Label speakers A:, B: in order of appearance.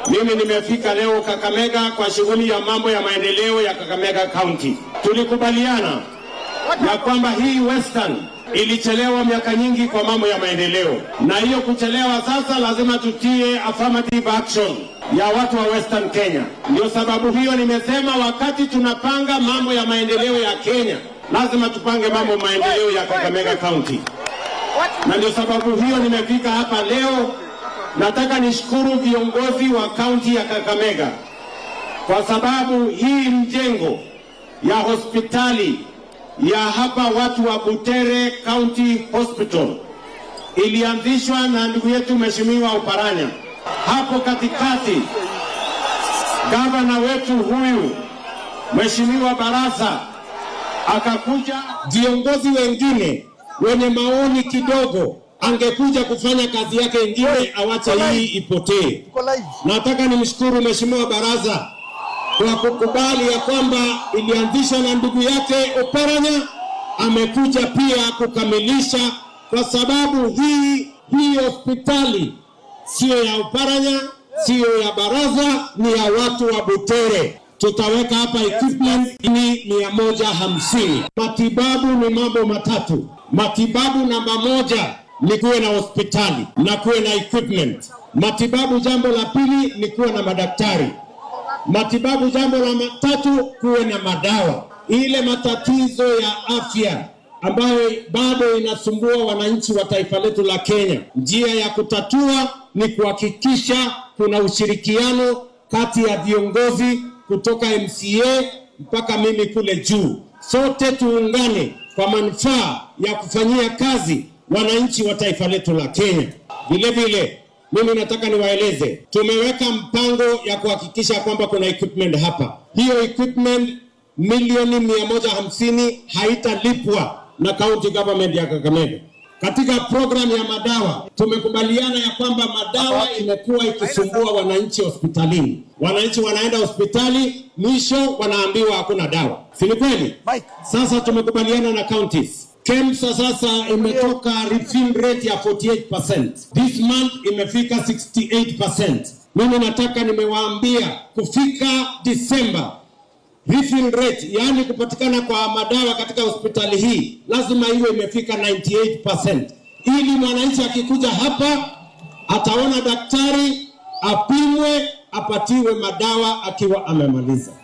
A: Mimi nimefika leo Kakamega kwa shughuli ya mambo ya maendeleo ya Kakamega County. Tulikubaliana ya kwamba hii Western ilichelewa miaka nyingi kwa mambo ya maendeleo, na hiyo kuchelewa sasa lazima tutie affirmative action ya watu wa Western Kenya. Ndio sababu hiyo nimesema wakati tunapanga mambo ya maendeleo ya Kenya, lazima tupange mambo maendeleo ya Kakamega County, na ndio sababu hiyo nimefika hapa leo. Nataka nishukuru viongozi wa kaunti ya Kakamega kwa sababu hii mjengo ya hospitali ya hapa watu wa Butere County Hospital ilianzishwa na ndugu yetu Mheshimiwa Uparanya. Hapo katikati gavana wetu huyu Mheshimiwa Barasa akakuja, viongozi wengine wenye maoni kidogo angekuja kufanya kazi yake ingine, awache hii ipotee. Nataka nimshukuru Mheshimiwa Baraza kwa kukubali ya kwamba ilianzishwa na ndugu yake Oparanya, amekuja pia kukamilisha, kwa sababu hii hii hospitali siyo ya Oparanya, siyo ya Baraza, ni ya watu wa Butere. Tutaweka hapa equipment ni mia moja hamsini. Matibabu ni mambo matatu. Matibabu namba moja ni kuwe na hospitali na kuwe na equipment. Matibabu jambo la pili ni kuwe na madaktari matibabu. Jambo la tatu kuwe na madawa. Ile matatizo ya afya ambayo bado inasumbua wananchi wa taifa letu la Kenya, njia ya kutatua ni kuhakikisha kuna ushirikiano kati ya viongozi kutoka MCA mpaka mimi kule juu, sote tuungane kwa manufaa ya kufanyia kazi wananchi wa taifa letu la Kenya. Vile vile mimi nataka niwaeleze, tumeweka mpango ya kuhakikisha kwamba kuna equipment hapa. Hiyo equipment milioni mia moja hamsini haitalipwa na county government ya Kakamega. Katika programu ya madawa tumekubaliana ya kwamba madawa imekuwa ikisumbua wananchi hospitalini. Wananchi wanaenda hospitali, mwisho wanaambiwa hakuna dawa, si ni kweli? Sasa tumekubaliana na counties KEMSA sasa imetoka refill rate ya 48%. This month imefika 68%. Mimi nataka nimewaambia kufika Disemba refill rate, yaani kupatikana kwa madawa katika hospitali hii lazima iwe imefika 98%, ili mwananchi akikuja hapa ataona daktari, apimwe, apatiwe madawa akiwa amemaliza.